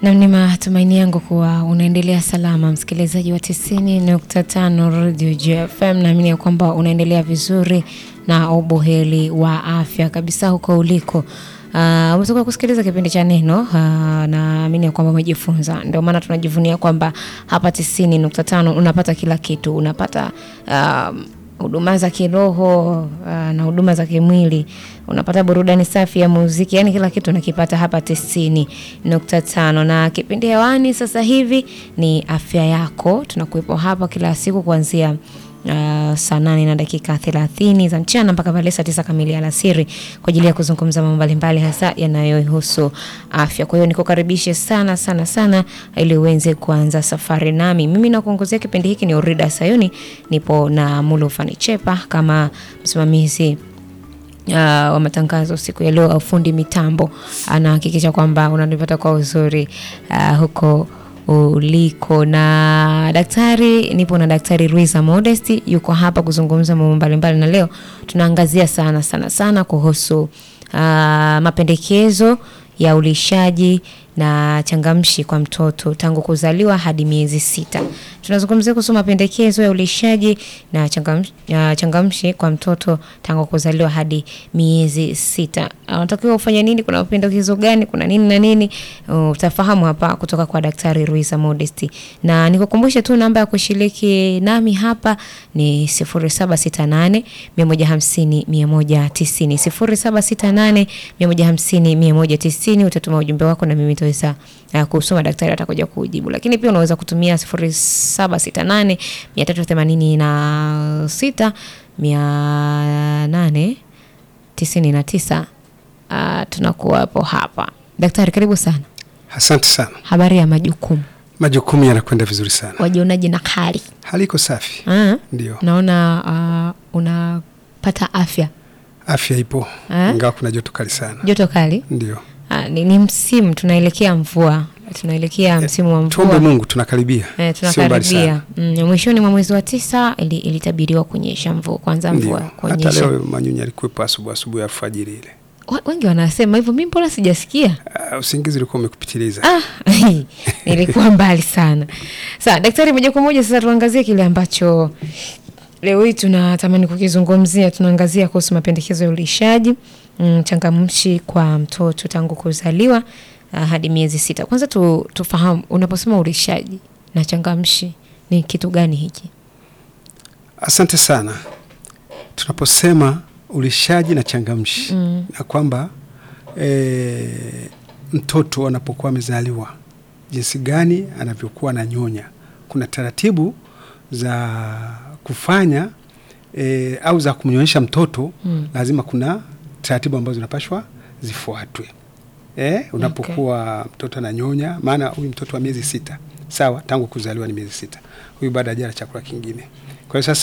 Na ni matumaini yangu kuwa unaendelea salama, msikilizaji wa 90.5 Radio JFM. Naamini ya kwamba unaendelea vizuri na ubuheri wa afya kabisa huko uliko. Uh, umetoka kusikiliza kipindi cha Neno. Uh, naamini ya kwamba umejifunza, ndio maana tunajivunia kwamba hapa 90.5 unapata kila kitu, unapata um, huduma za kiroho uh, na huduma za kimwili, unapata burudani safi ya muziki, yani kila kitu unakipata hapa tisini nukta tano. Na kipindi hewani sasa hivi ni afya yako, tunakuwepo hapa kila siku kuanzia Uh, saa nane na dakika thelathini za mchana mpaka pale saa tisa kamili alasiri kwa ajili ya kuzungumza mambo mbalimbali hasa yanayohusu afya. Kwa hiyo nikukaribishe sana sana sana ili uweze kuanza safari nami. Mimi nakuongozea kipindi hiki ni Orida Sayuni, nipo na Mulu Fanichepa kama msimamizi uh, wa matangazo siku ya leo. Fundi mitambo anahakikisha kwamba unanipata kwa uzuri uh, huko uliko na daktari. Nipo na Daktari Luisa Modesti, yuko hapa kuzungumza mambo mbalimbali, na leo tunaangazia sana sana sana kuhusu uh, mapendekezo ya ulishaji na changamshi kwa mtoto tangu kuzaliwa hadi miezi sita. Tunazungumzia kuhusu mapendekezo ya ulishaji na changamshi, uh, changamshi kwa mtoto tangu kuzaliwa hadi miezi sita. Unatakiwa ufanye nini? Kuna mapendekezo gani? Kuna nini na nini? Uh, utafahamu hapa kutoka kwa Daktari Luisa Modesti. Na nikukumbushe tu namba ya kushiriki nami hapa ni 0768 150 190. 0768 150 190. Utatuma ujumbe wako na mimi nitaweza uh, kusoma, daktari atakuja kujibu. Lakini pia unaweza kutumia 0768 386 899. Uh, tunakuwa hapo hapa. Daktari, karibu sana. Asante sana. Habari ya majukumu, Majukumu yanakwenda vizuri sana, wajionaje na hali? hali iko safi. Ah, Ndio, naona uh, unapata afya, afya ipo Eh? ingawa kuna joto kali sana. joto kali. Ndio, Ah, ni, ni msimu tunaelekea mvua, tunaelekea msimu wa tuombe mvua Mungu, tunakaribia eh, sio mbali tunakaribia sana. mm, mwishoni mwa mwezi wa tisa ili, ilitabiriwa kunyesha mvua, kwanza mvua Ndio, hata kunyesha. leo manyunyu alikuwepo asubuhi asubuhi alfajiri ile. Wa- Wengi wanasema hivyo, mimi mbona sijasikia? Uh, usingizi ulikuwa umekupitiliza. Ah, nilikuwa mbali sana. Sawa, daktari, moja kwa moja sasa tuangazie kile ambacho leo hii tunatamani kukizungumzia. Tunaangazia kuhusu mapendekezo ya ulishaji mm, changamshi kwa mtoto tangu kuzaliwa uh, hadi miezi sita. Kwanza tu, tufahamu unaposema ulishaji na changamshi ni kitu gani hiki? Asante sana. Tunaposema ulishaji na changamshi Mm. na kwamba e, mtoto anapokuwa amezaliwa jinsi gani anavyokuwa ananyonya, kuna taratibu za kufanya e, au za kumnyonyesha mtoto Mm. lazima kuna taratibu ambazo zinapashwa zifuatwe. E, unapokuwa mtoto ananyonya, maana huyu mtoto wa miezi sita sawa, tangu kuzaliwa ni miezi sita, huyu baada hajala chakula kingine. Kwa hiyo sasa